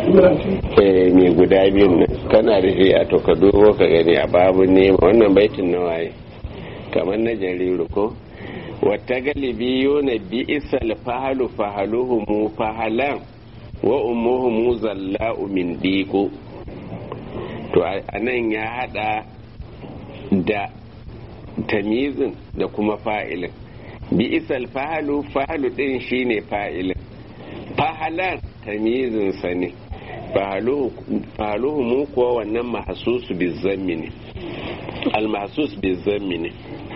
eh mai guda biyun nan kana da shi a to ka dubo ka gani a babu ne wannan baitin na waye kamar na jariru ko wata galibi yona bi isal fahalu fahaluhu mu fahalan wa ummuhu mu zalla'u min diko to a nan ya hada da tamizin da kuma fa'ilin bi isal fahalu fahalu din shine fa'ilin fahalan tamizin sa ne fahaluhu mu kuwa wannan mahasusu bizammi ne almahasus bizammi ne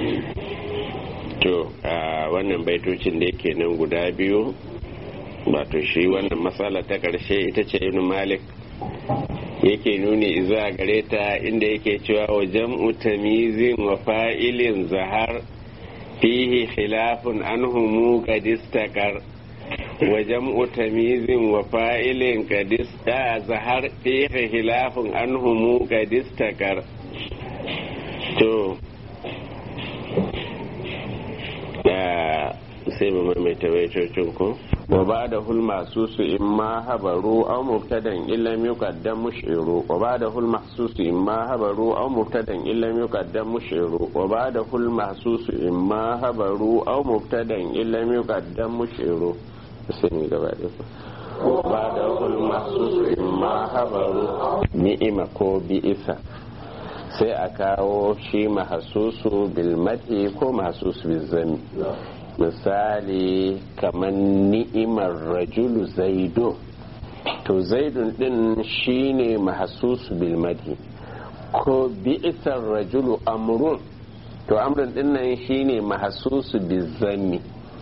to wannan baitocin da yake nan guda biyu wato shi wannan matsala ta ƙarshe ita ce ibn malik yake nuni izuwa gare ta inda yake cewa wa jam'u tamizin wa fa'ilin zahar fihi khilafun anhumu qad istakar wa jam'u tamizin wa fa'ilin qad zahar fihi khilafun anhumu qad istakar to sai mu maimaita baitocin ko wa ba da hul masu su in ma habaru aw mubtadan illam yuqaddam mushiru wa ba da hul mahsusu in ma habaru aw mubtadan illam yuqaddam mushiru wa ba da hul mahsusu in ma habaru aw mubtadan illam yuqaddam mushiru sai ni gaba da wa ba da hul mahsusu in ma habaru ni'ima ko bi'isa sai a kawo shi mahasusu bilmati ko mahasusu bizami misali kamar ni'imar rajulu zaido to zaidun din shine mahasusu bilmati ko bi'isar rajulu amrun to amrun din nan shine mahasusu bizami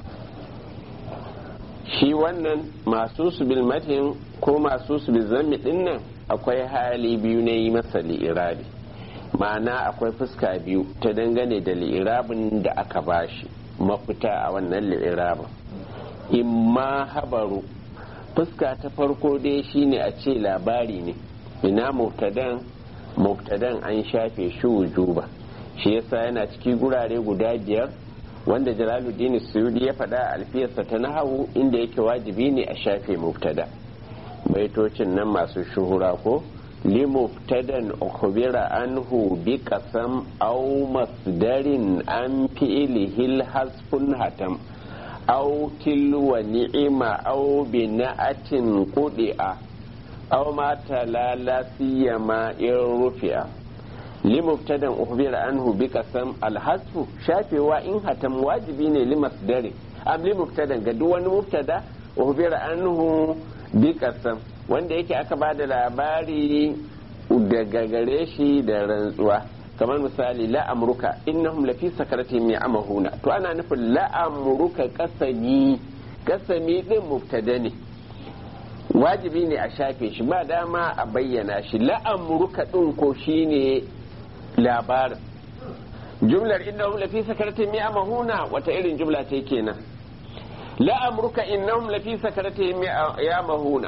shi wannan mahasusu bilmatin ko mahasusu bizami din nan akwai hali biyu na yi masa li'irabi ma'ana akwai fuska biyu ta dangane da li'irabin da aka bashi mafita a wannan li'irabin imma habaru fuska ta farko dai shine a ce labari ne ina mubtadan mubtadan an shafe shi wujuba shi yasa yana ciki gurare guda biyar wanda jalaluddin suyudi ya faɗa a alfiyarsa ta nahawu inda yake wajibi ne a shafe mubtada baitocin nan masu shuhura ko لمبتدا أخبر عنه بقسم أو مصدر عن فعله الحذف هتم أو تلو نعمة أو بناءة قدئ أو ما تلا لا سيما إن رفع لمبتدا أخبر عنه بقسم الحذف شافي وإن هتم واجبين لمصدر أم لمبتدا قد مبتدا أخبر عنه بقسم wanda yake aka ba da labari daga gare shi da rantsuwa kamar misali la'amruka innahum lafi sakaratihim ya'mahuna to ana nufin la'amruka kasami kasami din mubtada ne wajibi ne a shafe shi ba dama a bayyana shi la'amruka din ko shine labarin jumlar innahum lafi sakaratihim ya'mahuna wata irin jumla ce kenan la'amruka innahum lafi sakaratihim ya'mahuna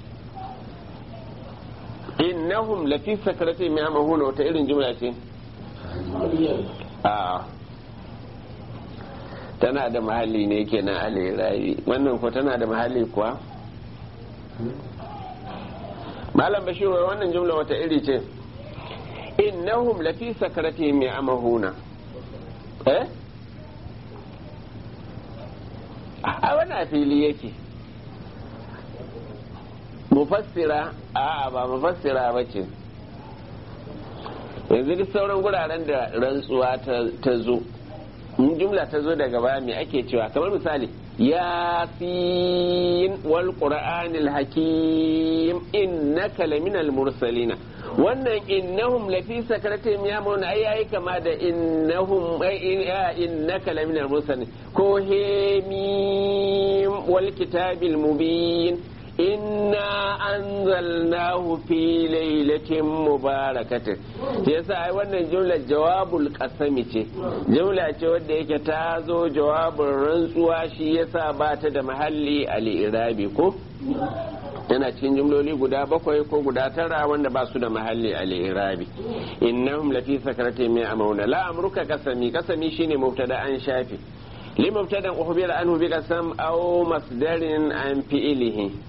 innahum lafi sakarati mai amahuna wata irin jumla ce a tana da mahalli ne kenan alirayi wannan ko tana da mahalli kuwa malam bashir wannan jumla wata iri ce innahum lafi sakarati mai amahuna eh a wani fili yake mufassira a ba mufassira ba ce yanzu duk sauran guraren da rantsuwa ta zo in jumla ta zo daga baya me ake cewa kamar misali yasin wal qur'anil hakim innaka laminal mursalina wannan innahum lafi sakaratin ya mauna ai yayi kama da innahum innaka laminal mursalin ko hemim wal kitabil mubin inna anzalnahu fi lailatin mubarakatin yasa ai wannan jumla jawabul qasami ce jumla ce wadda yake ta zo jawabin rantsuwa shi yasa ba ta da mahalli al-irabi ko yana cikin jumloli guda bakwai ko guda tara wanda ba su da mahalli al-irabi innahum lafi sakaratin mai amauna la amruka kasami kasami shine mubtada an shafi li mubtadan uhbira anhu bi qasam aw masdarin an fi'ilihi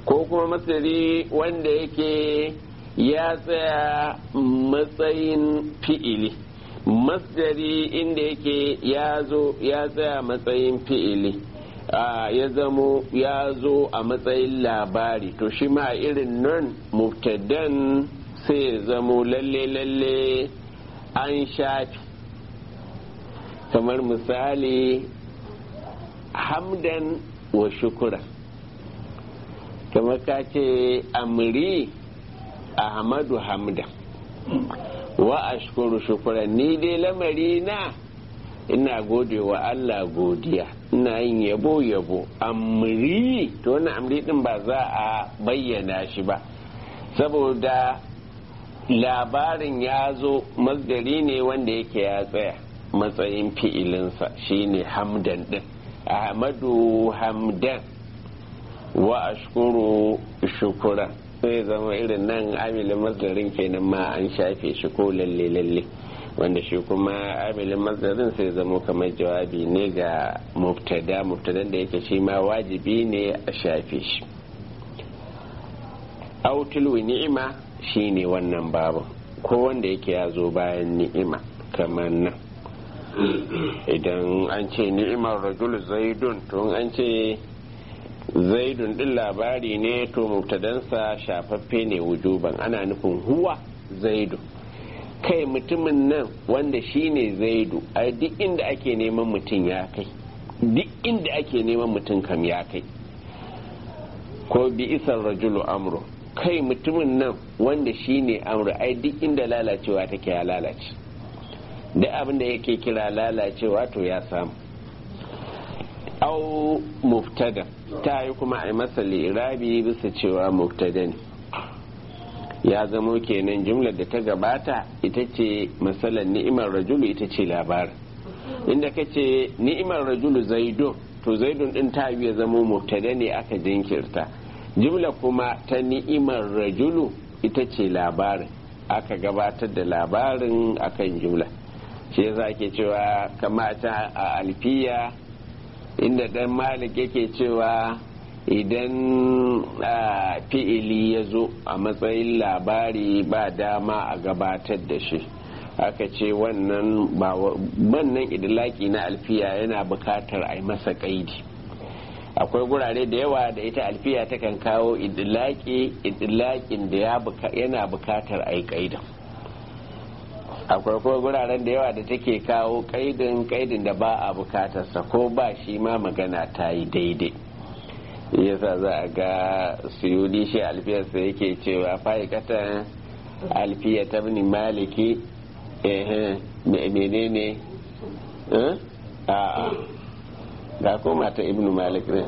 ko kuma masdari wanda yake ya tsaya matsayin fi'ili masdari inda yake ya zo ya tsaya matsayin fi'ili ya zamo ya zo a matsayin labari to shi ma irin nan mubtadan sai ya zamo lalle lalle an shafi kamar misali hamdan wa shukura kamar ka ce amri ahmadu hamdan wa ashkuru shukura ni dai lamari na ina gode wa Allah godiya ina yin yabo yabo amri to wannan amri din ba za a bayyana shi ba saboda labarin ya zo masdari ne wanda yake ya tsaya matsayin fi'ilinsa shine hamdan din ahmadu hamdan wa ashkuru shukura sai zama irin nan amilin masdarin kenan ma an shafe shi ko lalle lalle wanda shi kuma amilin masdarin sai zama kamar jawabi ne ga mubtada mubtadan da yake shi ma wajibi ne a shafe shi autulu ni'ima shine wannan babu ko wanda yake ya zo bayan ni'ima kamar nan idan an ce ni'imar rajul zaidun to an ce zaidun din labari ne to mubtadansa shafaffe ne wujuban ana nufin huwa zaidu kai mutumin nan wanda shine zaidu a duk inda ake neman mutum ya kai duk inda ake neman mutum kam ya kai ko bi isar rajulu amru kai mutumin nan wanda shine amru ai duk inda lalacewa take ya lalace duk abin da yake kira lalacewa to ya samu au muftada ta yi kuma a masa lirabi bisa cewa muftada ne ya zamo kenan jumlar da ta gabata ita ce matsalar ni'imar rajulu ita ce labarin inda ka ce ni'imar rajulu zaidun to zaidun din ta ya zamo muftada ne aka jinkirta jumla kuma ta ni'imar rajulu ita ce labarin aka gabatar da labarin akan jumla shi yasa ke cewa kamata a alfiya inda dan malik yake cewa idan fi'ili ya zo a matsayin labari ba dama a gabatar da shi aka ce wannan wannan idilaki na alfiya yana bukatar a yi masa kaidi akwai gurare da yawa da ita alfiya takan kawo idilaki idilakin da yana bukatar a yi kaidan akwai kuma guraren da yawa da take kawo kaidin kaidin da ba a bukatarsa ko ba shi ma magana ta yi daidai yasa za a ga suyudi shi alfiyarsa yake cewa fa'ikatan alfiya ta bini maliki menene a ga koma ta ibnu malik ne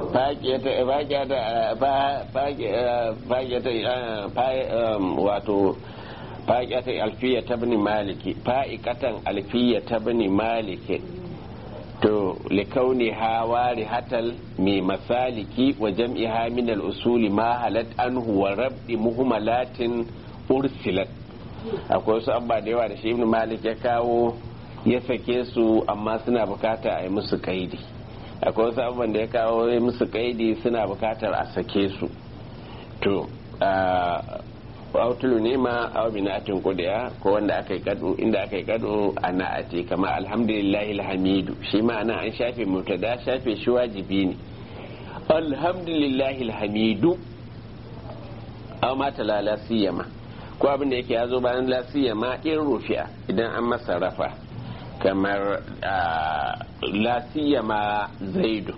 wato fa'iƙatan alfiya ta bini maliki fa'iƙatan alfiya ta bini maliki to likauni hawari hatal mai masaliki wa jam'iha min al-usuli ma halat anhu wa rabdi muhimmalatin ursilat akwai wasu abba da yawa da shi ibn malik ya kawo ya sake su amma suna bukata a yi musu kaidi akwai wasu abubuwan da ya kawo ya musu kaidi suna bukatar a sake su to autulu ne ma aw binatin kudiya ko wanda aka yi kadu inda aka yi kadu a na'ati kamar alhamdulillahi alhamidu shi ma ana an shafe mutada shafe shi wajibi ne alhamdulillahi alhamidu aw mata la la siyama ko abin da yake ya zo bayan la siyama in rufi'a idan an masa rafa kamar la siyama zaidu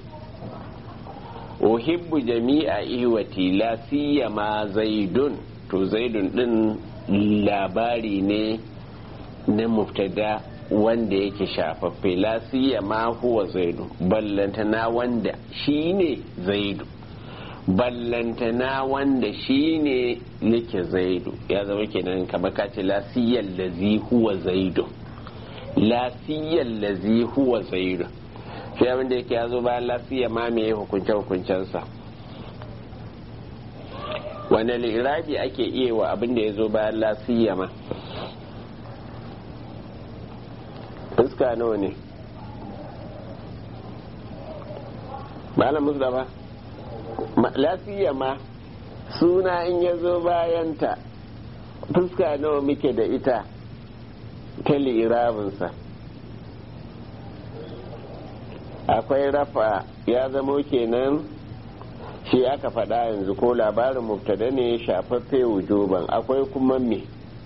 uhibbu jami'a ihwati la siyama zaidun to zaidun din labari ne na muftada wanda yake shafaffe la siyama huwa zaidu ballantana wanda shine zaidu ballantana wanda shine yake zaidu ya zama kenan kamar kace la siyal lazi huwa zaidu la siyal lazi huwa zaidu shi abin da yake ya zo bayan la siyama me hukunce hukuncensa wane lirabi ake iya wa abin da ya zo bayan lasiyama fuska nawa ne malam musulama lasiyama suna in ya zo bayanta fuska nawa muke da ita ta li'irabinsa akwai rafa ya zamo kenan shi aka faɗa yanzu ko labarin mubtada ne shafaffe wujuban akwai kuma me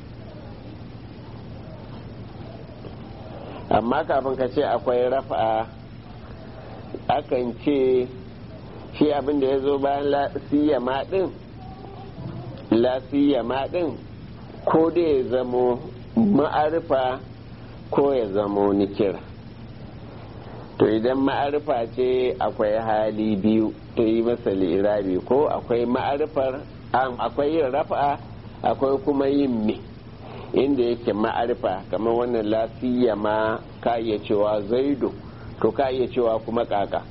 amma kafin ka ce akwai rafa akan ce shi abin da ya zo bayan lasiyama ɗin lasiyama ɗin ko da ya zamo ma'arifa ko ya zamo nikira to idan ma'arifa ce akwai hali biyu ta yi masa irabi ko akwai ma'arifar akwai yin rafa akwai kuma yin me inda yake ma'arifa kamar wannan lafiya ma ka iya cewa zaido to ka iya cewa kuma kaka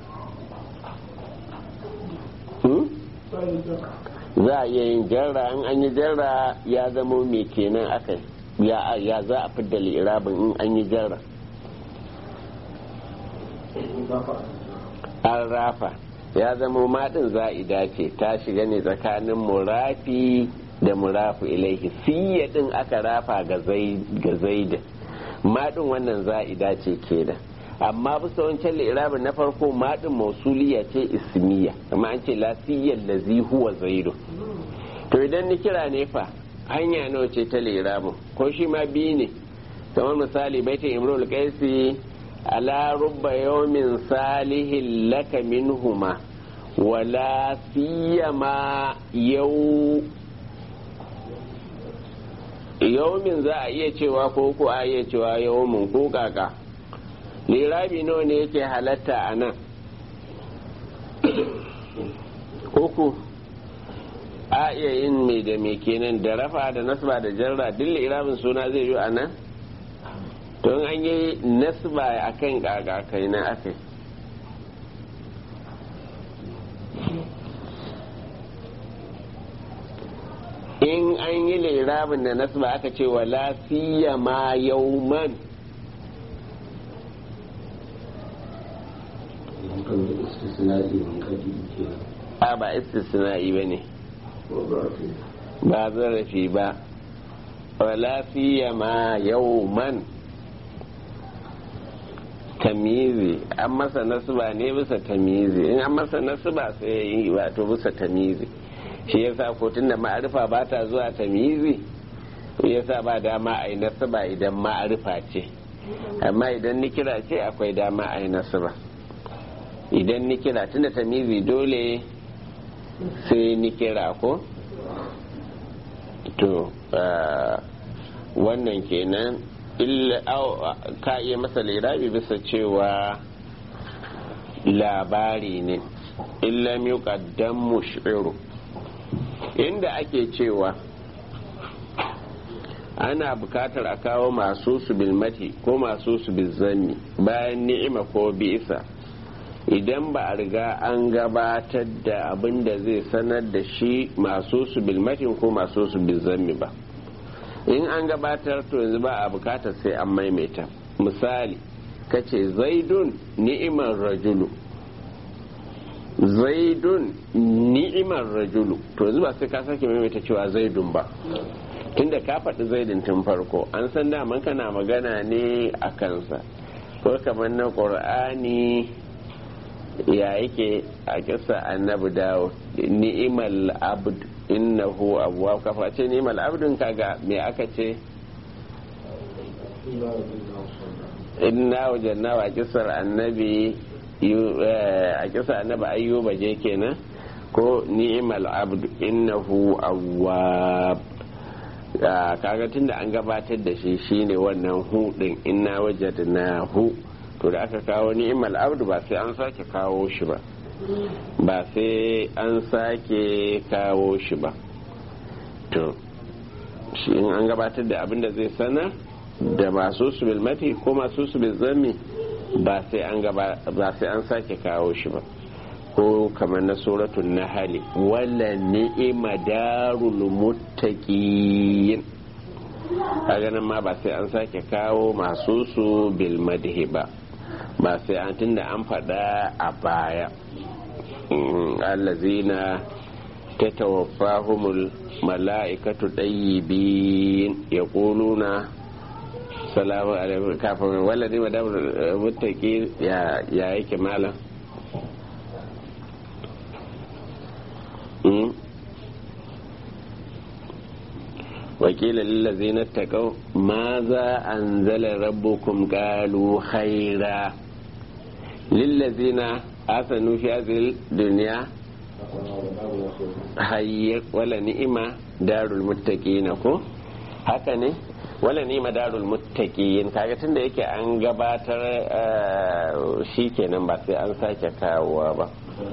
za a iya yin jarra in an yi jarra ya zamo me kenan aka ya za a fidda li'irabin in an yi jarra an rafa ya zama maɗin za'ida ce ta shiga ne tsakanin murafi da murafu ilaihi siya ɗin aka rafa ga zaida maɗin wannan za'ida ce kenan amma bisa wancan lirabin na farko maɗin mausuliya ce ismiya amma an ce lasiyyar lazi huwa zaido to idan ni kira ne fa hanya nawa ce ta lirabin ko shi ma biyu ne kamar misali baitin imrul qaisi ala rubba yawmin salihin laka minhuma wala siyama yau yawmin za a iya cewa ko ko a iya cewa yawmin ko kaka lirabi nawa ne yake halatta a nan uku a iya yin mai da mai kenan da rafa da nasba da jarra duk lirabin suna zai yi a nan don an yi nasba a kan kakakai na aka in an yi lirabin da nasba aka ce wa lafiya ma yauman a ba istisna'i ba ne ba zarafi ba wa lafiya ma yauman tamizi an masa nasuba ne bisa tamizi in an masa nasuba sai ya yi wato bisa tamizi shi yasa ko tunda ma'arifa ba ta zuwa tamizi yasa ba dama a yi nasuba idan ma'arifa ce amma idan nikira ce akwai dama a yi nasuba idan nikira tunda tamizi dole sai nikira ko to wannan kenan ka iya masa lirabi bisa cewa labari ne illa yuqaddam mush'iru inda ake cewa ana bukatar a kawo masu su bilmati ko masu su bizanni bayan ni'ima ko bisa idan ba a riga an gabatar da abin da zai sanar da shi masu su bilmatin ko masu su bizanni ba in an gabatar to yanzu ba a bukatar sai an maimaita misali kace zaidun ni'imar rajulu zaidun ni'imar rajulu to yanzu ba sai ka sake maimaita cewa zaidun ba tunda ka faɗi zaidun tun farko an san daman kana magana ne a kansa ko kamar na ƙur'ani ya yake a kisa annabi dawo ni'imal abd innahu abuwa kafa ce ni'imal abdun kaga me aka ce inna wajanna wa kisar annabi a kisa annabi ayyuba je kenan ko ni'imal abd innahu awwab kaga tunda an gabatar da shi shine wannan hu din inna wajadna hu to da aka kawo ni'imal abdu ba sai an sake kawo shi ba ba sai an sake kawo shi ba to shi in an gabatar da abin da zai sanar da masu su bilmati ko masu su bilzami ba sai an ba sai an sake kawo shi ba ko kamar na suratul nahali wala ni'ima darul muttaqin kaga nan ma ba sai an sake kawo masu su bil madhi ba ba sai an tunda an faɗa a baya allazina ta tawaffahumul mala'ikatu ɗayyibin ya ƙuluna salamu alaikum kafin wala ne madam mutaki ya yake malam wakila lillazina taqaw ma za anzala rabbukum qalu khaira lillazina asanu fi hadhihi dunya hayya wala ni'ima darul muttaqina ko haka ne wala ni'ima darul muttaqin kaga tunda yake an gabatar shikenan ba sai an sake kawowa ba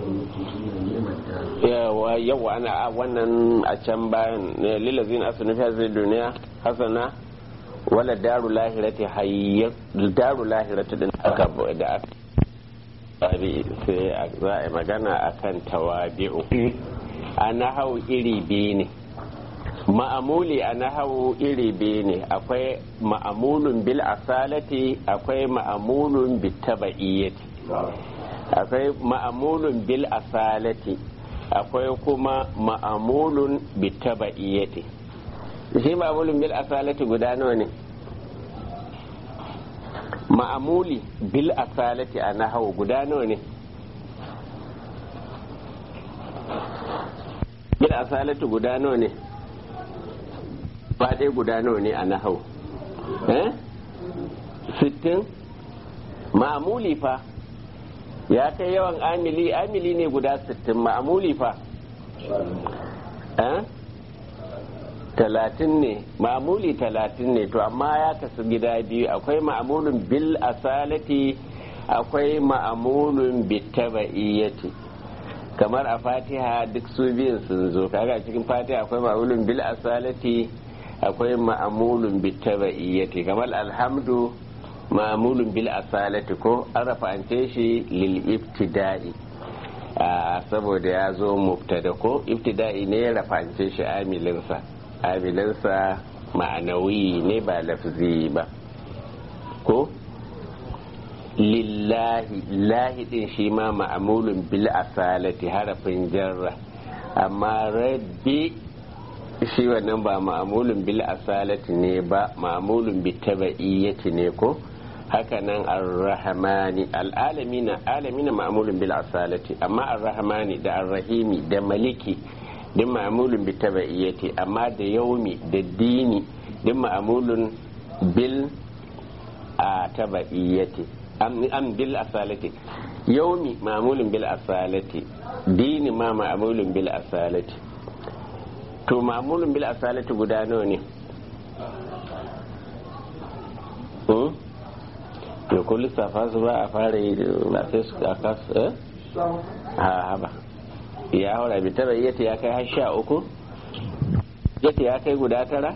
yawa yawa ana wannan a can bayan lilazin asanu fi hadhihi dunya hasana wala daru lahirati hayya daru lahirati din aka da aka sai za a yi magana akan tawabi'u a nahau iri biyu ne ma'amuli a nahau iri biyu ne akwai ma'amulun bil asalati akwai ma'amulun bil taba'iyyati akwai ma'amulun bil asalati akwai kuma ma'amulun bil taba'iyyati shi ma'amulun bil asalati guda nawa ne ma'amuli bil asalati a nahawu guda nawa ne bil asalati guda nawa ne faɗe guda nawa ne a nahawu eh sittin ma'amuli fa ya kai yawan amili amili ne guda sittin ma'amuli fa eh talatin ne ma'amuli talatin ne to amma ya kasu gida biyu akwai ma'amulun bil asalati akwai ma'amulun bitaba'iyyati kamar a fatiha duk su biyun sun zo kaga cikin fatiha akwai ma'amulun bil asalati akwai ma'amulun bitaba'iyyati kamar alhamdu ma'amulun bil asalati ko an rafa'ance shi lil ibtida'i saboda ya zo mubtada ko ibtida'i ne ya rafa'ance shi amilinsa amilinsa ma'anawi ne ba lafzi ba ko lillahi lahi din shi ma ma'amulun bil asalati harafin jarra amma rabbi shi wannan ba ma'amulun bil asalati ne ba ma'amulun bi taba'iyyati ne ko haka nan ar-rahmani al-alamina alamina ma'amulun bil asalati amma ar-rahmani da ar-rahimi da maliki din ma'amulun bi taba'iyyati amma da yaumi da dini din ma'amulun bil a taba'iyyati am bil asalati yaumi ma'amulun bil asalati dini ma ma'amulun bil asalati to ma'amulun bil asalati guda nawa ne to ko lissafa su ba a fara yi ba sai su a kasu eh ha ba ya haura bi tara yata ya kai har sha uku yata ya kai guda tara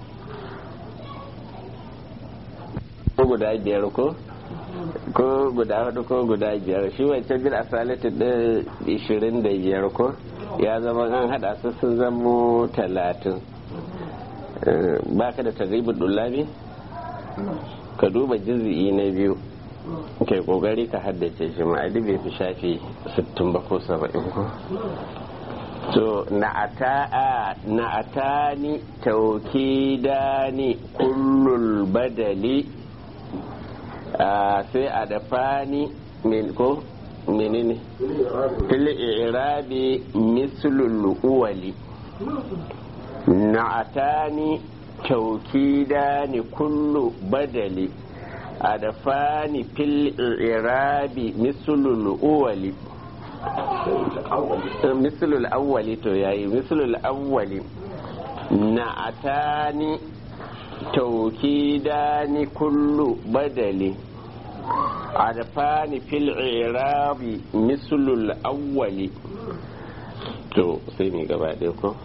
ko guda biyar ko ko guda hudu ko guda biyar shi wancan bil asalati da ishirin da biyar ko ya zama an hada su sun zamo talatin ba ka da taribin dullabi ka duba jizi'i na biyu kai kokari ka haddace shi ma'adi bai fi shafi 60 ba ko 70 ko to na'atani taukidani kullul badali sai a dafani min ko menene fil irabi mislul uwali na'atani taukidani kullu badali adafani fil irabi mislul uwali mislul awwali to yayi mislul awwali na'atani taukidani kullu badali adafani fil irabi mislul awwali to sai ni gaba ɗaya ko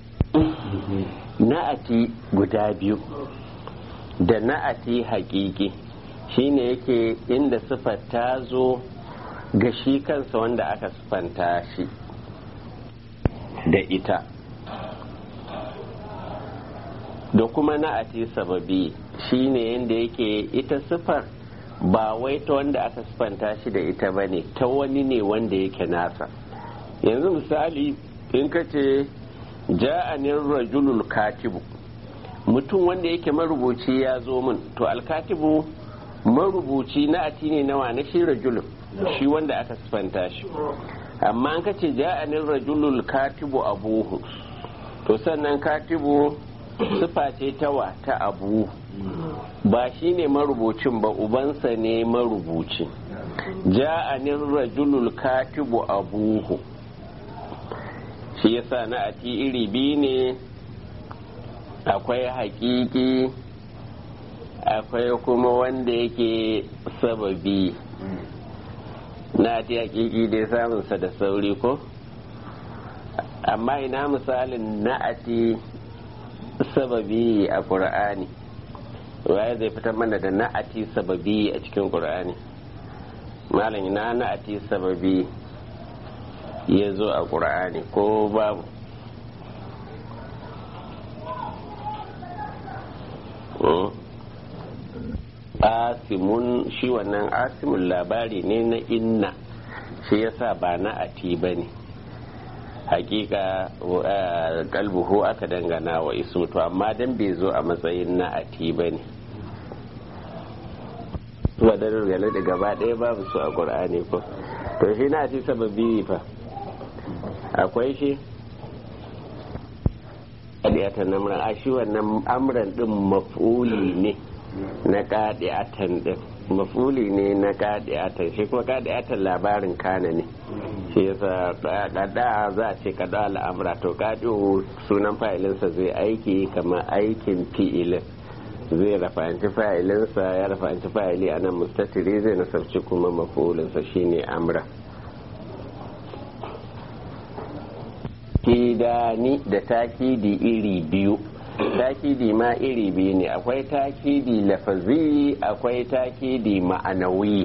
na'ati guda biyu da na'ati hakiki shine yake inda sifar ta zo ga shi kansa wanda aka sifanta shi da ita da kuma na'ati sababi shine yadda yake ita sifar ba wai ta wanda aka sifanta shi da ita ba ne ta wani ne wanda yake nasa yanzu misali in ka ce ja'anin rajulul katibu mutum wanda yake marubuci ya zo min to alkatibu marubuci na ati ne nawa na shi rajulun shi wanda aka sifanta shi amma an kace ja'anin rajulul katibu abuhu to sannan katibu sifa ce tawa ta abu ba shi ne marubucin ba ubansa ne marubuci ja'anin rajulul katibu abuhu shi yasa na ati iri biyu ne akwai hakiki akwai kuma wanda yake sababi na ati hakiki dai samunsa da sauri ko amma ina misalin na'ati sababi a ƙur'ani waye zai fitar mana da na'ati sababi a cikin ƙur'ani malam ina na'ati sababi ya zo a ƙur'ani ko babu asimun shi wannan asimun labari ne na inna shi yasa ba na ati ba ne hakika kalbuhu aka dangana wa isu to amma dan bai zo a matsayin na ati ba ne wadanar gane da gaba ɗaya babu su a ƙur'ani ko to shi na ati sababi fa akwai shi ƙadiyatan namuran a shi wannan amuran ɗin maf'uli ne na ƙadiyatan ɗin maf'uli ne na ƙadiyatan shi kuma ƙadiyatan labarin kana ne shi yasa kada za a ce kada al'amura to kadiyo sunan fa'ilinsa zai aiki kamar aikin fi'ilin zai rafanci fa'ilinsa ya rafanci fa'ili a nan mustatiri zai nasarci kuma mafulinsa shine amra kidani da takidi iri biyu takidi ma iri biyu ne akwai takidi lafazi akwai takidi ma'anawi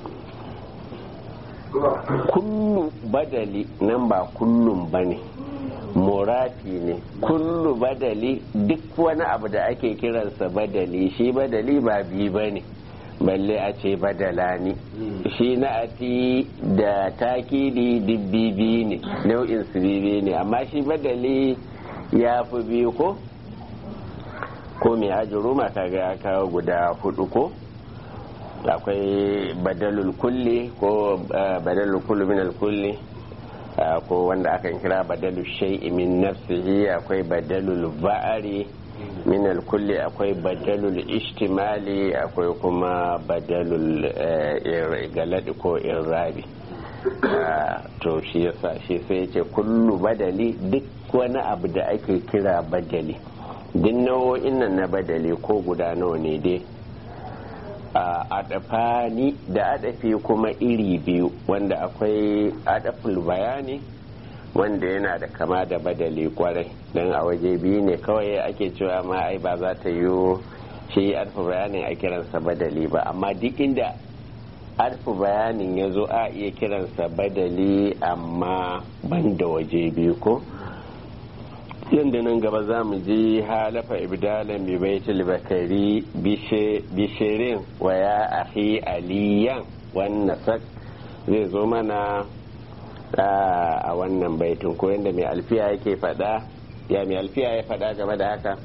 kullu badali nan ba kullum ba ne murafi ne kullu badali duk wani abu da ake kiransa badali shi badali ba biyu ba ne balle a ce badala ne shi na ati da takidi dubbibi ne nau'in su bibi ne amma shi badali ya fi biyu ko ko mai ajiyar kaga ya kawo guda hudu ko akwai badalul kulli ko badalul kulli min kulli ko wanda akan kira badalul shay'i min nafsihi akwai badalul ba'ari min kulli akwai badalul ishtimali akwai kuma badalul galadi ko irrabi to shi yasa shi sai yace kullu badali duk wani abu da ake kira badali duk nau'o'in nan na badali ko guda nawa ne dai a adafani da adafi kuma iri biyu wanda akwai adaful bayani wanda yana da kama da badali kwarai don a waje biyu ne kawai ake cewa ma ai ba za ta yi shi adaful bayanin a kiransa badali ba amma duk inda adaful bayanin ya zo a iya kiransa badali amma ban da waje biyu ko yadda nan gaba za mu ji halafa ibdalan bi baitul bakari bishirin wa ya ahi aliyan wannan sak zai zo mana a wannan baitin ko yadda mai alfiya yake fada ya mai alfiya ya fada game da haka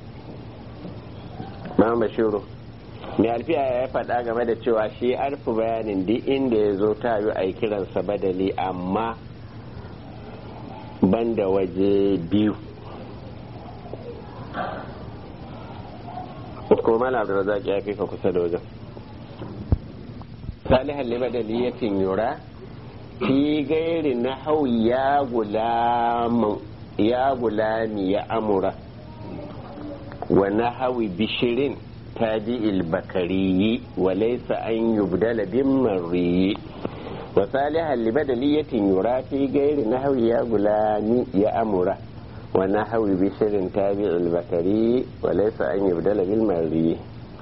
ma bashiru mai alfiya ya fada game da cewa shi arfi bayanin duk inda ya zo ta yi a kiransa badali amma banda waje biyu ko mala abdulrazak ya fi ka kusa da wajen salihan libadali ya yura fi gairi na hau ya gulami ya amura wa na hawi bishirin taji ilbakariyi wa laisa an yubdala bin mariyi wa salihan libadali ya yura fi gairi na hau ya gulami ya amura ونحو بشر تابع البكري وليس أن يبدل بالمري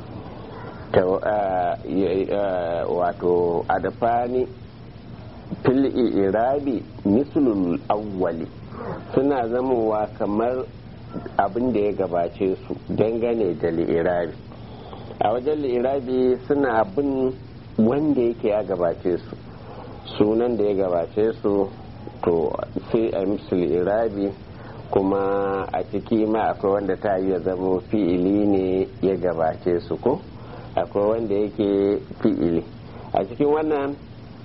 wato adafani fil irabi mislul awwali suna zamowa kamar abin da ya gabace su dangane da li'irabi a wajen li'irabi suna bin wanda yake ya gabace su sunan da ya gabace su to sai a musu irabi kuma a ciki ma akwai wanda ta yi zama fi'ili ne ya gabace su ko akwai wanda yake fi'ili a cikin wannan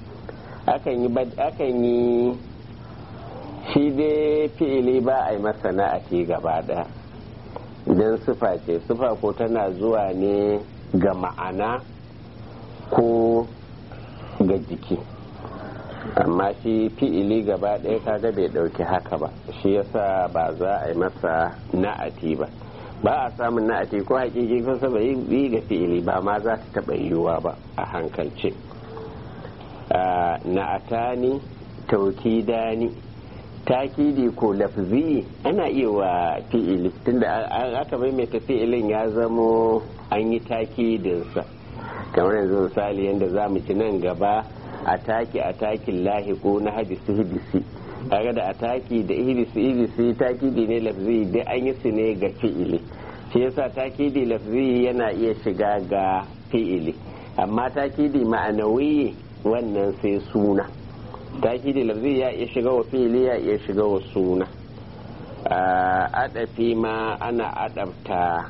akan yi shi dai fi'ili ba a yi masa na'ati gaba daya idan sufa ce sufa ko tana zuwa ne ga ma'ana ko ga jiki amma shi fi'ili gaba ɗaya kaga bai ɗauki haka ba shi yasa ba za a yi masa na'ati ba ba a samun na'ati ko hakiki ko saba yi ga fi'ili ba ma za ta taɓa yiwuwa ba a hankalce na'atani taukidani takidi ko lafzi ana iya wa fi'ili tunda aka maimaita fi'ilin ya zamo an yi takidinsa kamar yanzu misali yadda za mu ci nan gaba ataki atakin lahiku na hadisi hidisi kaga da ataki da hidisi hidisi takidi ne lafzi da an yi su ne ga fi'ili shi yasa takidi lafzi yana iya shiga ga fi'ili amma takidi ma'anawi wannan sai suna takidi lafzi ya iya shiga wa fi'ili ya iya shiga wa suna adafi ma ana adabta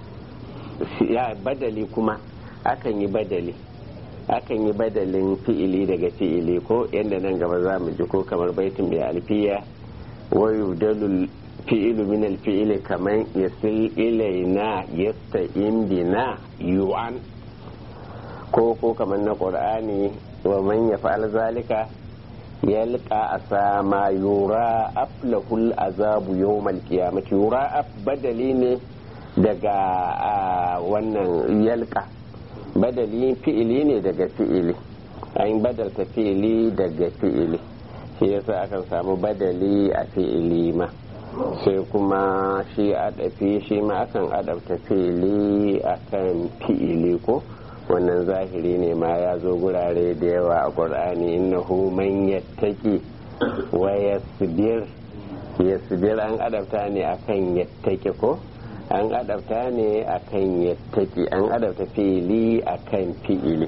badali kuma akan yi badali akan yi badalin fi'ili daga fi'ili ko yadda nan gaba za mu ji ko kamar baitin mai alfiya wa yubdalul fi'ilu min alfi'ili kaman yasil ilaina yasta'in bina yu'an ko ko kamar na qur'ani wa man yaf'al zalika yalqa asama yura aflahul azabu yawmal qiyamati yura badali ne daga wannan yalqa badali fi'ili ne daga fi'ili an badalta fi'ili daga fi'ili shi yasa akan samu badali a fi'ili ma sai kuma shi adafi shi ma akan adabta fi'ili akan fi'ili ko wannan zahiri ne ma ya zo gurare da yawa a ƙur'ani innahu man yattaki wa yasbir yasbir an adabta ne akan yattaki ko an adabta ne akan yattaki an adabta fi'ili akan fi'ili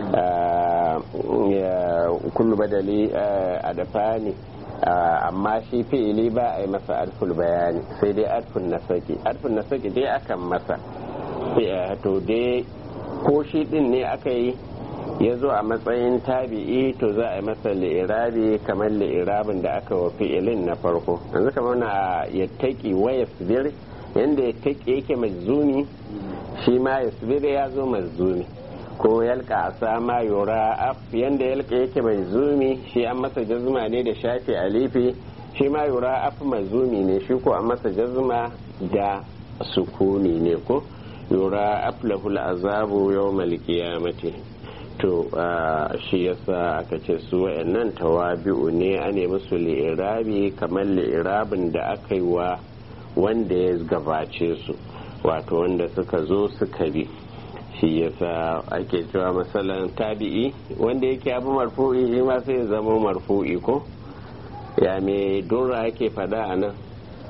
kullu badali adafa ne amma shi fi'ili ba a yi masa alful bayani sai dai alfun nasaki alfun nasaki dai akan masa to dai ko shi din ne aka yi ya zo a matsayin tabi'i to za a yi masa li'irabi kamar li'irabin da aka wa fi'ilin na farko yanzu kamar na yattaki waya sibir yadda ya take yake mazuni shi ma ya subire ya zo mazuni ko yalka a sama yura af yadda yalka yake mai zumi shi an masa jazuma ne da shafi alifi shi ma yura af mazumi ne shi ko an masa jazuma da sukuni ne ko yura af lahul azabu yawmal qiyamati to shi yasa aka ce su wayannan tawabi'u ne a ne musu li'irabi kamar li'irabin da aka yi wa wanda ya gabace su wato wanda suka zo suka bi shi yasa ake cewa masalan tabi'i wanda yake abu marfu'i shi ma sai ya zama marfu'i ko ya me dora ake fada a nan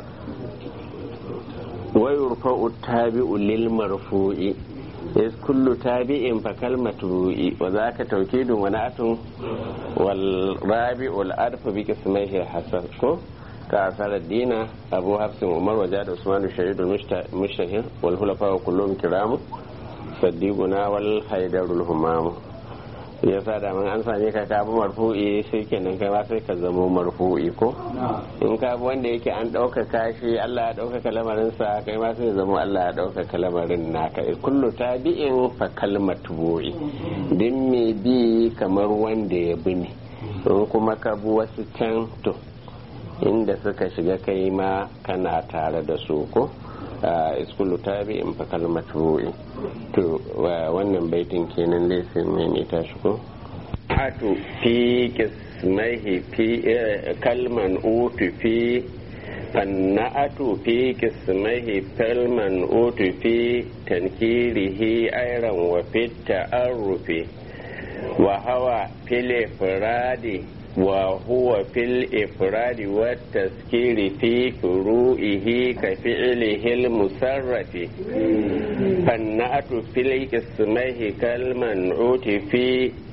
wayurfa'u tabi'u lil marfu'i is kullu tabi'in fa kalmatu wa zaka tawkidun wa na'atun wal rabi'ul adfu bi qismihi hasan ko كأثار الدين أبو حفص عمر وجاد عثمان الشهيد المشتهر والخلفاء كلهم كرام صديقنا والحيدر الهمام ya sa da an same ka ka bi marfu'i sai kenan kai ma sai ka zamo marfu'i ko in ka bi wanda yake an ɗaukaka shi Allah ya ɗaukaka lamarin sa kai ma sai zamo Allah ya ɗaukaka lamarin naka kullu tabi'in fa kalmatu bu'i din me bi kamar wanda ya bi ne in kuma ka bi wasu can to inda suka shiga kai ma kana tare da su ko iskulu tabi in fa kalmatu to wannan baitin kenan laifin mai ne ta shigo atu fi kismaihi fi kalman utu fi fanna'atu fi kismaihi kalman utu fi tankirihi ayran wa fit ta'arrufi wa hawa fil ifradi وهو في الإفراد والتذكير في فروئه كفعله المسرف فالنعت في الاسمه كالمنعوت في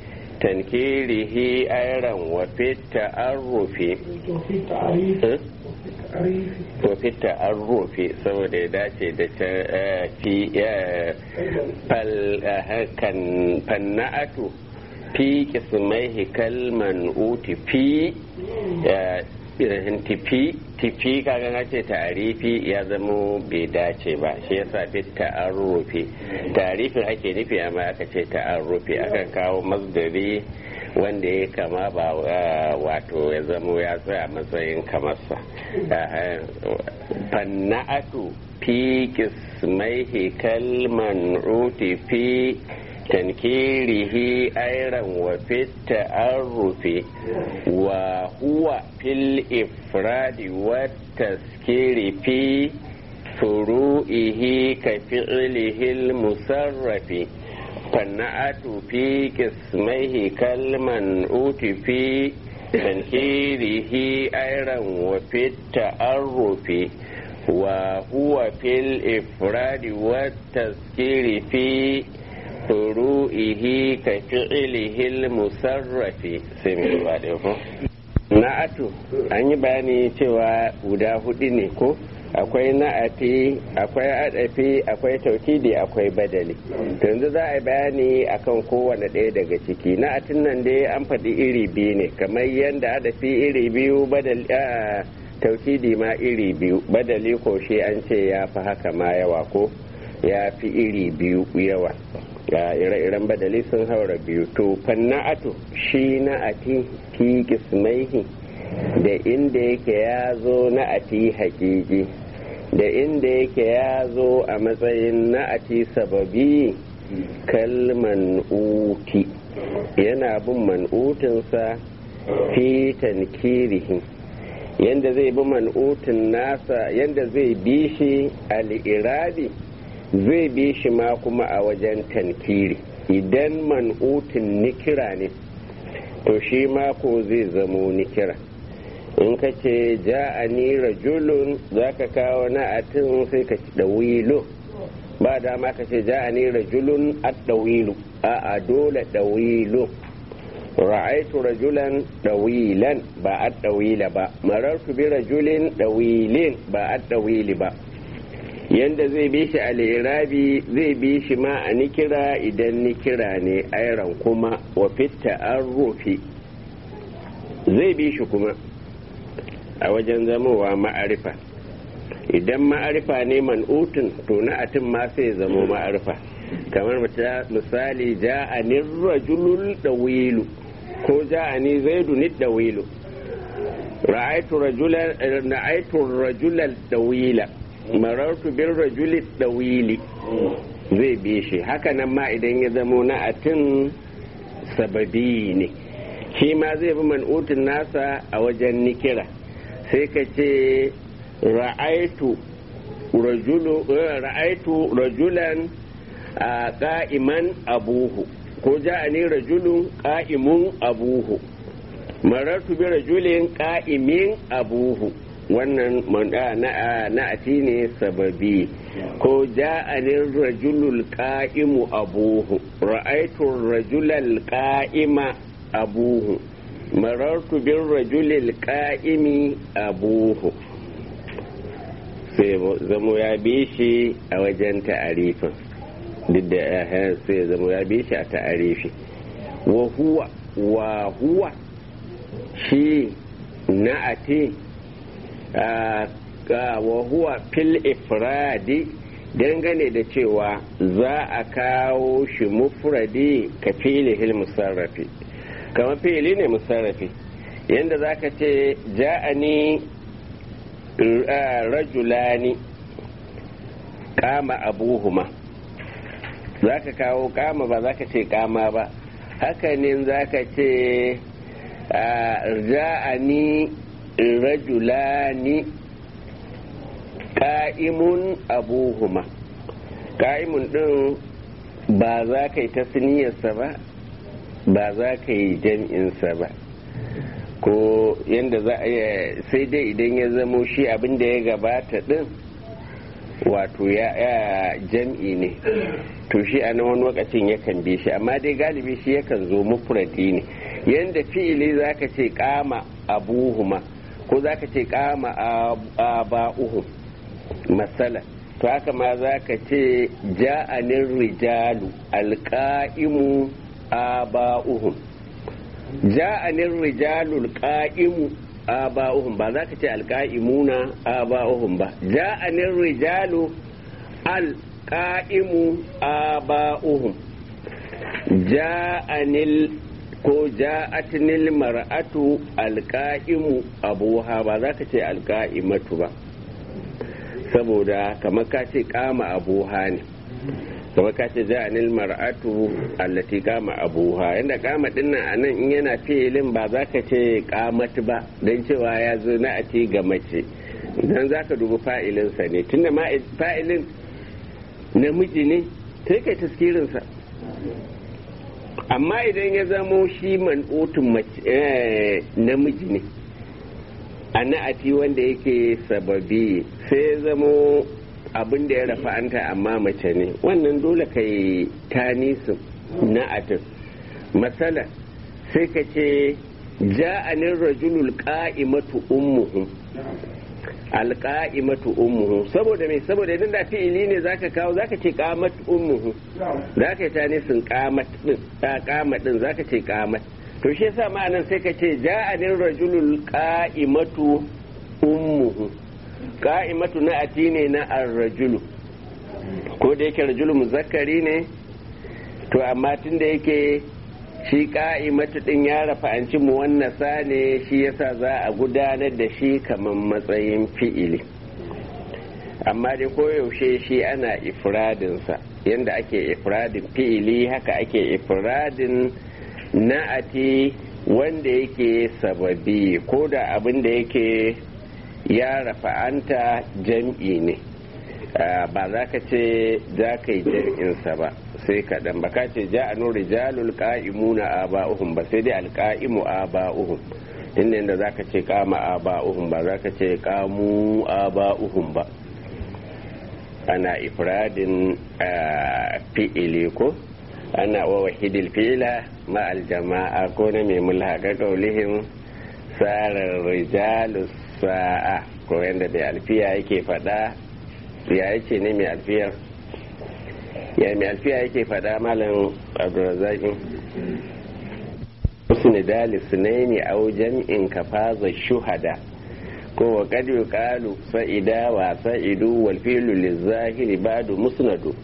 tankirihi ayran wa fit ta'arrufi وفي التعريف eh? التعريف wa fit ta'arrufi saboda ya dace da ta eh, fi eh, fal eh, kan fanna'atu fi kismaihi kalman uti fi eh, irin tifi tifi kaga na ce ta'arifi ya zamo bai dace ba shi yasa fi ta'arrufi ta'arifin ake nufi amma aka ce ta'arrufi aka kawo masdari wanda ya kama ba eh, wato ya zamo ya tsaya matsayin kamarsa Eh, fanna'atu fi kismaihi kalman uti fi tankirihi ayran wa fi ta'arrufi wa huwa fil ifradi wa taskiri fi furu'ihi ka fi'lihi al-musarrafi fanna'atu fi kismaihi kalman uti fi tankirihi ayran wa fi ta'arrufi وهو في الإفراد والتذكير في فروئه كفعله المصرف سمي بعده na'atu an yi bayani cewa guda hudu ne ko akwai na'ati akwai adafi akwai taukidi akwai badali to yanzu za a yi bayani akan kowane ɗaya daga ciki na'atin nan dai an faɗi iri biyu ne kamar yadda adafi iri biyu badali taukidi ma iri biyu badali ko shi an ce ya fi haka ma yawa ko ya fi iri biyu yawa ga ire-iren badali sun haura biyu to fanna'atu shi na'ati fi kismaihi da inda yake ya zo na'ati hakiki da inda yake ya zo a matsayin na'ati sababi kalman uti yana bin man'utinsa fi tankirihi yanda zai bi man'utin nasa yanda zai bi shi al'iradi zai bi shi ma kuma a wajen tankiri idan man'utin nikira ne to shi ma ko zai zamo nikira in ka ce ja'ani rajulun za ka kawo na'atin sai ka ci ɗawilo ba dama ka ce ja'ani rajulun a ɗawilu a dole ɗawilo ra'aitu rajulan dawilan ba a dawila ba marartu bi rajulin dawilin ba a dawili ba yanda zai bi shi al'irabi zai bi shi ma a nikira idan nikira ne airan kuma wa fitta an rufi zai bi shi kuma a wajen zamowa ma'arifa idan ma'arifa ne man'utun to na'atin ma sai zamo ma'arifa kamar misali ja'anin rajulul dawilu ko ja'ani zaidu ni dawilu ra'aitu rajulan ra'aitu rajulal dawila marartu bil rajuli dawili zai bi shi haka nan ma idan ya zamo na'atin sababi ne shi ma zai bi man'utin nasa a wajen nikira sai ka ce ra'aitu rajulan a ƙa'iman abuhu ko ja'ani rajulun ƙa'imun abuhu marartu bi rajulin ƙa'imin abuhu wannan na'ati ne sababi ko ja'anin rajulul ƙa'imu abuhu ra'aitu rajulal ƙa'ima abuhu marartu bin rajulil ƙa'imi abuhu sai zamo ya bi shi a wajen ta'arifin duk da sai zamo ya bi shi a ta'arifi wa huwa wa huwa shi na'ati wa huwa fil ifradi dangane da cewa za a kawo shi mufradi ka filihil musarrafi kamar fili ne musarrafi yadda za ka ce ja'ani rajulani kama abuhuma za ka kawo kama ba za ka ce kama ba hakanin za ka ce ja'ani rajulani ka'imun abuhuma ka'imun din ba za ka yi tasniyarsa ba ba za ka yi jam'insa ba ko yadda za a sai dai idan ya zamo shi abin da ya gabata din wato ya jam'i ne to shi a nan wani lokacin yakan bi shi amma dai galibi shi yakan zo mufradi ne yanda fi'ili zaka ce kama abuhuma ko zaka ce kama aba'uhum masala to haka ma zaka ce ja'anin rijalu alqa'imu aba'uhum ja'anin rijalu alqa'imu aba'uhum ba za ka ce alqa'imuna aba'uhum ba ja'anin rijalu alqa'imu aba'uhum ja'anil ko ja'atnil mar'atu alqa'imu abuha ba za ka ce alqa'imatu ba saboda kamar ka ce kama abuha ne kamar ka ce ja'anil mar'atu allati kama abuha inda kama dinnan anan in yana filin ba za ka ce kamat ba don cewa ya zo na a ce ga mace dan za ka dubi fa'ilinsa ne tunda fa'ilin namiji ne sai kai taskirinsa amma idan ya zamo shi man'utun namiji ne a na'ati wanda yake sababi sai ya zamo abin da ya rafa'anta amma mace ne wannan dole ka yi tanisin na'atin matsala sai ka ce ja'anin rajulul qa'imatu ummuhu alqa'imatu ummuhu saboda me saboda idan da fi'ili ne zaka kawo zaka ce qamat ummuhu zaka yi tanisin qamat din qamat din zaka ce qamat to shi yasa ma'anan sai ka ce ja'anin rajulul qa'imatu ummuhu qa'imatu na ati ne na ar-rajulu ko da yake rajulu muzakkari ne to amma tun da yake shi ka'imatu din ya rafa an ci muwannasa ne shi yasa za a gudanar da shi kamar matsayin fi'ili amma dai koyaushe shi ana ifradinsa yadda ake ifradin fi'ili haka ake ifradin na'ati wanda yake sababi ko da abin da yake ya rafa'anta jam'i ne ba za ka ce za ka yi jam'insa ba sai kaɗan ba ka ce ja a nuri jalul ƙa'imuna a ba'uhun ba sai dai alƙa'imu a ba'uhun inda inda za ka ce kama a ba'uhun ba za ka ce kamu a ba'uhun ba ana ifradin fi'ili ko ana wa wahidil fi'ila ma aljama'a ko na mai mulhaka kaulihim sarar rijalus sa'a ko yadda mai alfiya yake faɗa ya yake ne mai alfiyar ya mai alfiya yake faɗa malam abdulrazaki husni dali sunaini au jam'in kafaza shuhada ko wa kad yuqalu sa'ida wa sa'idu wal fi'lu lizahiri ba'du musnadu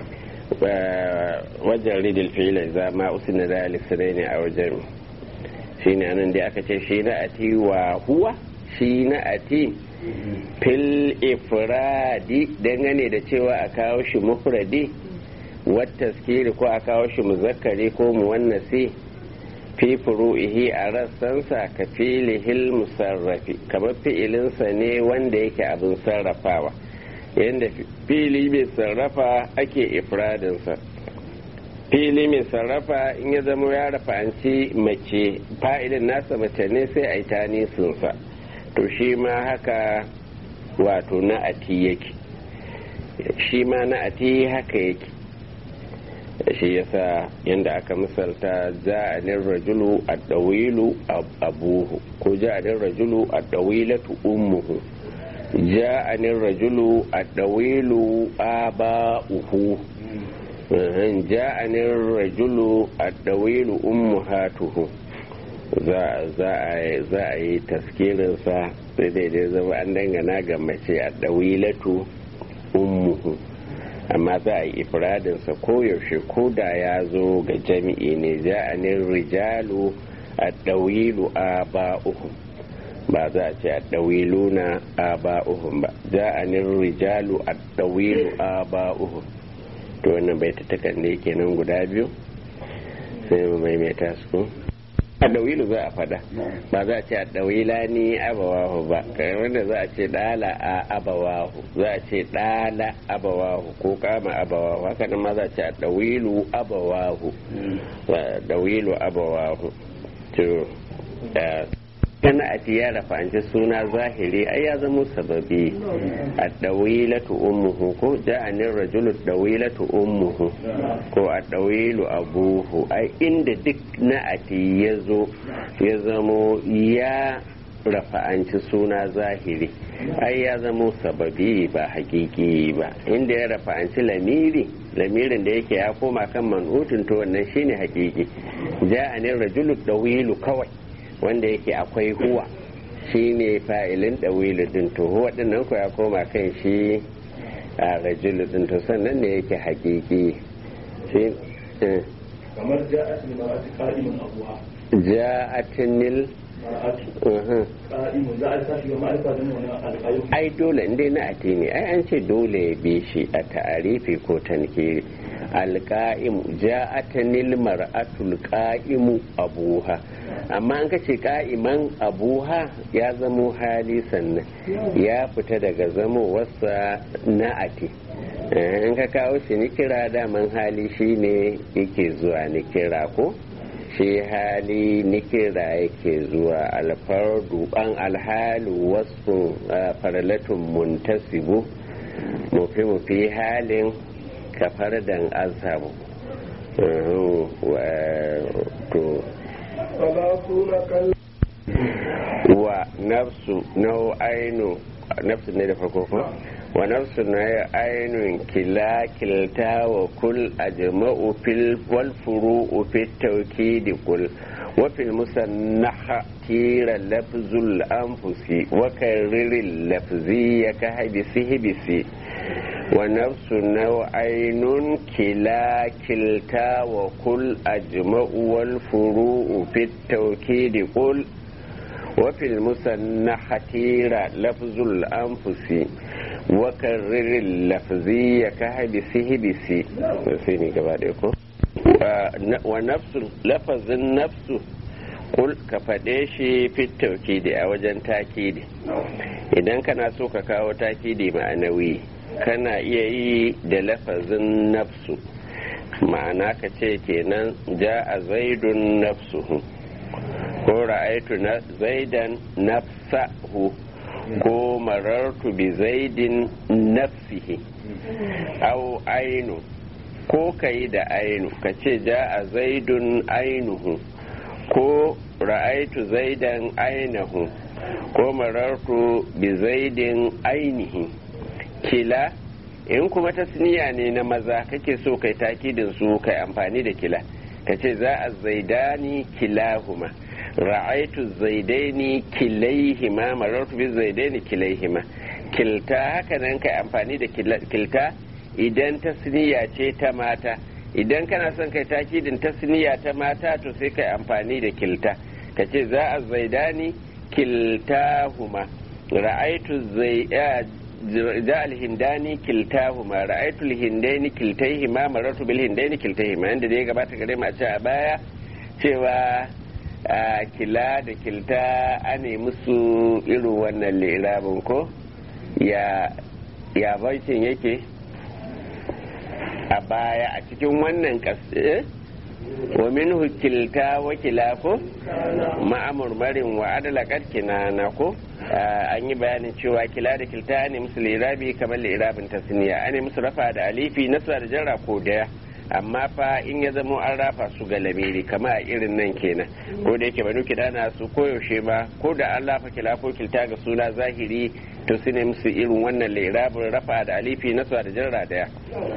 wajen ridil fi'la za ma usni dali sunaini au jam'i shine anan da aka ce shi na ati wa huwa shi na ati fil ifradi dangane da cewa a kawo shi mufradi wattaskiri ko a kawo shi muzakkari ko muwannasi fi furu'ihi a rassansa ka filihil musarrafi kamar fi'ilinsa ne wanda yake abin sarrafawa yadda fili mai sarrafa ake ifradinsa fili mai sarrafa in ya zama ya rafa'anci mace fa'ilin nasa mace ne sai a yi tanisinsa to shi ma haka wato na'ati yake shi ma na'ati haka yake shi yasa yadda aka misalta ja'anin rajulu a ɗawilu abuhu ko ja'anin rajulu a ɗawilatu ummuhu ja'anin rajulu a ɗawilu aba'uhu ja'anin rajulu a ɗawilu ummuhatuhu za a yi taskirinsa sai daidai zama an dangana ga mace a ɗawilatu ummuhu amma za a yi ifradinsa koyaushe ko da ya zo ga jami'i ne ja'anin rijalu a ɗawilu a ba'uhum ba za a ce a ɗawilu na a ba'uhum ba ja'anin rijalu a ɗawilu a ba'uhum to wannan bai ta takanne kenan guda biyu sai mu maimaita su a dawilu za a fada ba za a ce a dawila ni abawahu ba kamar wanda za a ce dala a abawahu za a ce dala abawahu ko kama abawahu haka nan ma za a ce a dawilu abawahu dawilu abawahu to kana a ya rafa'anci suna zahiri ai ya zama sababi a dawilatu ummuhu ko ja'anin rajulu dawilatu ummuhu ko a dawilu abuhu ai inda duk na'ati ya zo ya zamo ya rafa'anci suna zahiri ai ya zamo sababi ba hakiki ba inda ya rafa'anci lamiri lamirin da yake ya koma kan man'utun to wannan shine hakiki ja'anin rajulu dawilu kawai wanda yake akwai huwa shine fa'ilin dawilu din to huwa din nan ko ya koma kan shi a rajulu din to sannan ne yake hakiki shi kamar ja'atin mar'ati qa'imun abuha ja'atinil qa'imun za a tashi ga ma'arifa da wani alƙayu ai dole inda na atini ai an ce dole ya bi shi a ta'arifi ko tankiri alƙa'imu ja'atanil mar'atul qa'imu abuha amma an kace qa'iman abuha ya zamo hali sannan ya fita daga zamo wasa na'ati in ka kawo shi ni kira daman hali shine yake zuwa ni kira ko shi hali nikira yake zuwa alfardu an alhalu wasu farlatun muntasibu mufi mufi halin kafardan azhabu wa nafsu nau'ainu nafsu ne da farko ko wa nafsu na ainun kila kilta wa kul ajma'u fil wal furu'u fit tawkid kul wa fil musannaha tira lafzul anfusi wa karriril lafzi ya ka habisi hibisi wa nafsu nau'ainun kila kilta wa kul ajma'u wal furu'u fit tawkid kul وفي المسنحة لفظ الأنفس وكرر اللفظية كهبسه بسي سيني كباريكو ونفس لفظ النفس kul ka faɗe shi fit taukidi a wajen takidi idan kana so ka kawo takidi ma'anawi kana iya yi da lafazin nafsu ma'ana ka ce kenan ja a zaidun nafsuhu ko ra'aitu na zaidan nafsahu ko marartu bi zaidin nafsihi au ainu ko kayi da ainu ka ce ja a zaidun ainuhu ko ra'aitu zaidan ainahu ko marartu bi zaidin ainihi kila in kuma tasniya ne na maza kake so kai takidin su kai amfani da kila ka ce za a zaidani kilahuma ra'aitu zaidaini kilaihima marartu bi zaidaini kilaihima kilta haka nan kai amfani da kilta idan tasniya ce ta mata idan kana son kai takidin tasniya ta mata to sai kai amfani da kilta ka ce za a zaidani kiltahuma ra'aitu zai ja alhindani kiltahuma ra'aitu alhindaini kiltaihima marartu bil hindaini kiltaihima inda da ya gabata gare mu a ce a baya cewa a kila da kilta ane musu irin wannan lirabin ko ya ya baitin yake a baya a cikin wannan ƙasa wa minhu kilta wa kila ko ma'amurmarin wa adala kinana ko an yi bayanin cewa kila da kilta ne musu lirabi kamar lirabin tasniya ane musu rafa da alifi nasa da jarra ko daya amma fa in ya zamo an rafa su ga lamiri kama a irin nan kenan ko da yake banu kidana su koyaushe ba ko da an lafa kila ko kilta ga suna zahiri to su ne musu irin wannan lirabin rafa da alifi nasa da jarra daya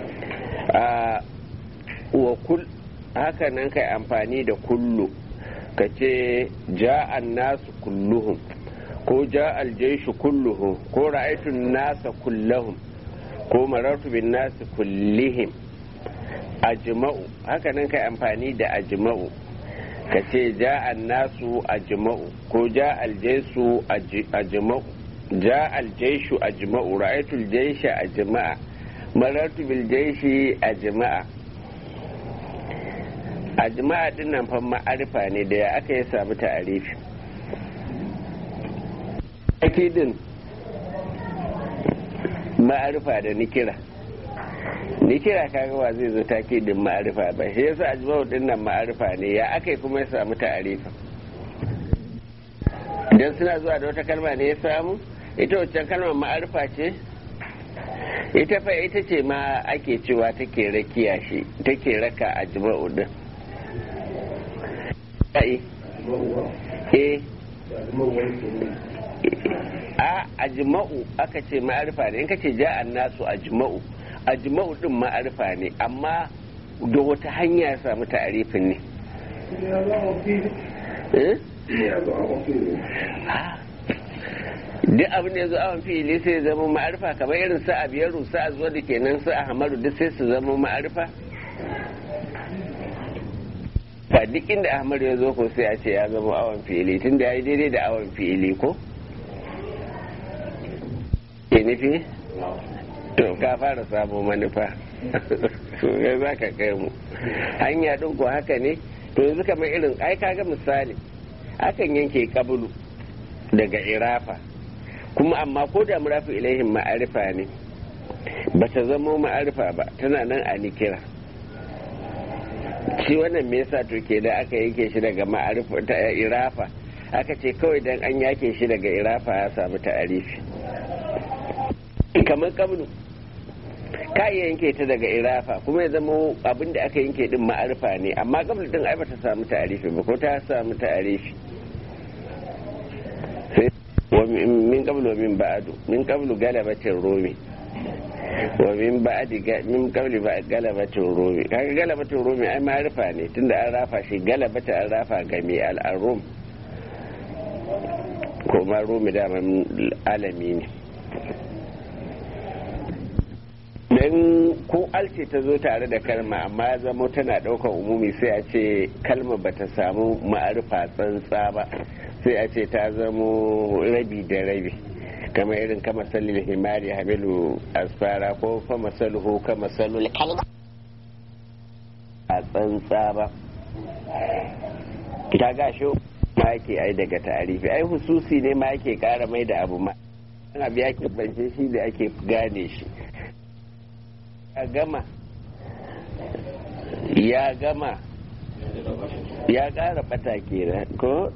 wa kul haka nan kai amfani da kullu ka ce ja'an nasu kulluhum ko ja'al jaishu kulluhum ko ra'aytun nasa kullahum ko marartu bin nasu kullihim ajma'u haka nan kai amfani da ajma'u ka ce ja'an nasu ajma'u ko ja'al jaisu ajma'u ja'al jaishu ajma'u ra'aytul jaisha ajma'a marartu bil jaishi ajma'a ajma'a din nan fa ma'arifa ne da ya aka yi samu ta'arifi akidin ma'arifa da nikira nikira kaga wa zai zo takidin ma'arifa ba shi yasa ajma'u din nan ma'arifa ne ya aka yi kuma ya samu ta'arifa dan suna zuwa da wata kalma ne ya samu ita waccan kalmar ma'arifa ce ita fa ita ce ma ake cewa take rakiya shi take raka a jima'u din eh a ajma'u aka ce ma'arifa ne in ka ce ja'an nasu ajma'u ajma'u din ma'arifa ne amma da wata hanya ya samu ta'arifin ne duk abin da ya zo awon fili sai ya zama ma'arifa kamar irin sa abiyaru sa a zuwa da kenan sa a hamaru duk sai su zama ma'arifa ba duk inda ahmadu ya zo ko sai a ce ya zama awon fili tun da ya yi daidai da awon fili ko ke nufi to ka fara samun manufa ya za ka kai mu hanya ɗin ko haka ne to yanzu kamar irin ai kaga misali akan yanke kabulu daga irafa kuma amma ko da murafi ilaihin ma'arifa ne ba ta zama ma'arifa ba tana nan a nikira shi wannan me yasa to ke da aka yanke shi daga ma'arifa ta irafa aka ce kawai dan an yake shi daga irafa ya samu ta'arifi kamar kabulu ka iya yanke ta daga irafa kuma ya zama abin da aka yanke din ma'arifa ne amma kabulu din ai ba ta samu ta'arifi ba ko ta samu ta'arifi min qablu min ba'du min qablu galabatin rumi wa min ba'di min qabli ba galabatin rumi kaga galabatin rumi ai ma'rifa ne tunda an rafa shi galabata an rafa ga mai al'arum ko ma rumi da alami ne dan ko alce ta zo tare da kalma amma ya zama tana ɗaukar umumi sai a ce kalma bata samu ma'arifa tsantsa ba sai a ce ta zamo rabi da rabi kama irin kama salil himari hamilu asfara ko kama salhu kama salul kalma a tsantsa ba ta gasho ma yake ai daga tarifi ai hususi ne ma yake kara mai da abu ma abu ya bance shi da ake gane shi ya gama ya gama ya kara bata kenan ko